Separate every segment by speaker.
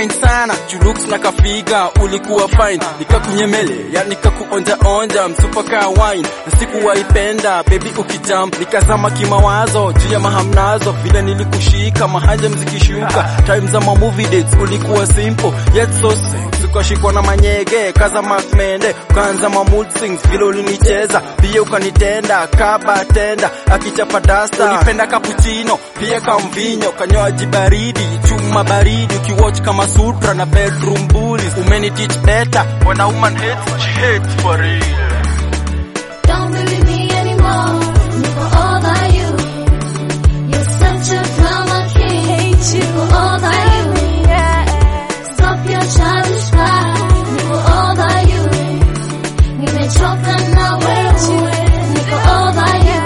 Speaker 1: fine sana chulooks na kafiga ulikuwa fine nikakunyemele ya nikakuonja onja msupa ka wine na sikuwaipenda baby ukijump nikazama kimawazo juu ya mahamnazo vile nilikushika mahanja mzikishuka time za ma movie dates ulikuwa simple yet so sexy ukashikwa na manyege kaza makmende ukaanza ma mood swings vile ulinicheza pia ukanitenda kaba tenda akichapa dasta ulipenda cappuccino pia kamvinyo kanywaji baridi chuma baridi ukiwatch kama sutra na bedroom bullies umeni teach better when a woman hates she hates for real
Speaker 2: Don't believe me anymore. Niko over you. You're such a drama king.
Speaker 3: Hate you.
Speaker 2: Niko over you.
Speaker 3: Yeah.
Speaker 2: Stop your childish pride. Niko over you. Nimechoka na wewe. Niko over you.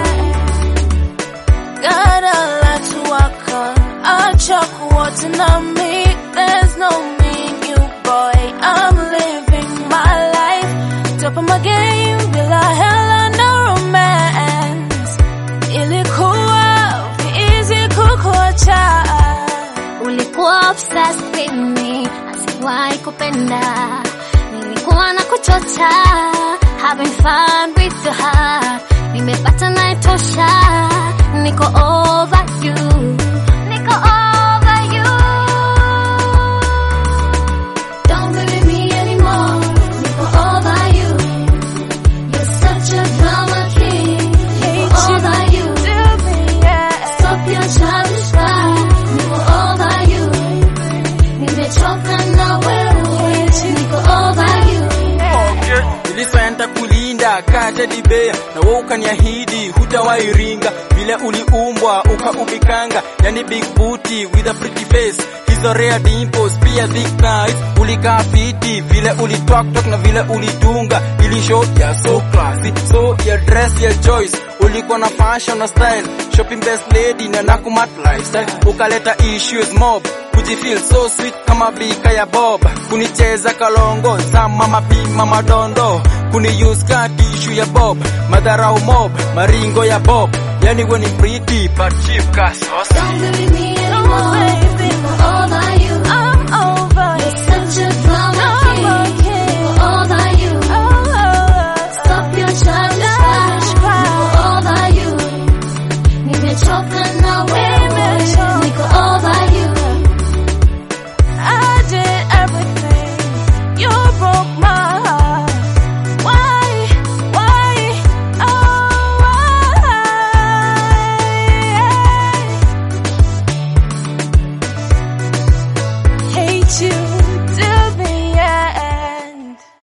Speaker 3: Got a lot to work on. Acha kuota na me. There's no me in you, boy. I'm living my life. Top of my game, bila hela no romance. Ilikuwa easy kukuacha.
Speaker 2: Ulikuwa obsessed with me, asiwahi kupenda. Nilikuwa na kuchocha, having fun with your heart. Nimepata na itosha, niko over you. Niko over you. Don't believe me anymore, niko over you. You're such a drama king, niko over you.
Speaker 3: Yeah.
Speaker 2: Stop your childish pride. Niko over you. Nimechoka na wewe. Niko over you.
Speaker 1: Okay. Nilisenta kulinda kate dibea na wewe ukaniahidi hutawairinga vile uliumbwa ukaubikanga yani big booty with a pretty face hizo rare dimples pia thick thighs ulikaa fiti vile ulitwaktok na vile ulidunga ili show ya so classy so ya dress ya choice ulikuwa na fashion na style shopping best lady na nakumat lifestyle ukaleta issues mob kujifeel so sweet kama bika ya bob kunicheza kalongo za mama pima madondo kuni use ka tishu ya bob madharau mob maringo ya bob yani we ni pretty but cheap ka sauce
Speaker 2: Don't believe me anymore.